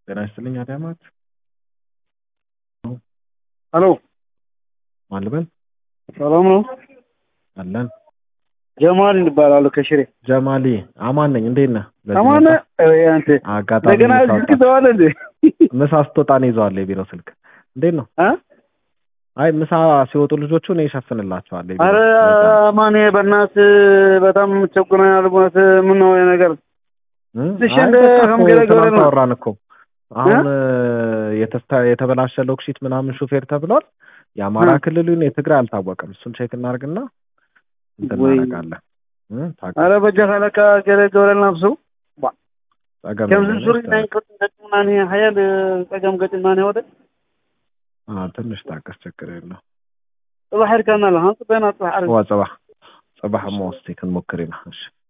ጤና ይስጥልኝ አዳማት ሄሎ ማልበል ሰላም ነው? አለን ጀማል ይባላሉ ከሽሬ ጀማሊ አማን ነኝ እንዴት ነህ በዚህ አማን መጣ? አንተ አጋጣሚ እንደገና ምሳ ስልክ ወጣ- ተዋለ እንዴ? ምሳ ስትወጣ ነው ይዘዋል የቢሮ ስልክ እንዴት ነው አ? አይ ምሳ ሲወጡ ልጆቹ እኔ እሸፍንላቸዋለሁ የቢሮ አረ ስልክ። አማን በእናት በጣም ቸኩረናል። በእውነት ምን ነው ይሄ ነገር? እ? ትንሽ አይ እንደ በቃ እኮ ከምገለ ገብረ ትናንት ነው። አወራን እኮ አሁን የተስታ- የተበላሸ ሎክሺት ምናምን ሹፌር ተብሏል የአማራ እ? ክልሉን የትግራይ አልታወቀም እሱን ቼክ እናርግና እንትን ወይ እናደርጋለን እ? ታውቃለህ። አረ በጃ ካለካ ገለ ገብረ ናብሱ ጸገም ከም እንደሆነ ሱሪ ይስተዋል። ናይ ገጥማኒ ሀያል ፀገም ገጥማኒ ወደ አዎ፣ ትንሽ ታቀስ ችግር የለው ጽባሕ ሄድካና ለሃ ጽበና ጽባሕ ዓርብ ዋ ጽባሕ ጽባሕ ሞ እስቲ ክንሞክር ኢና እሺ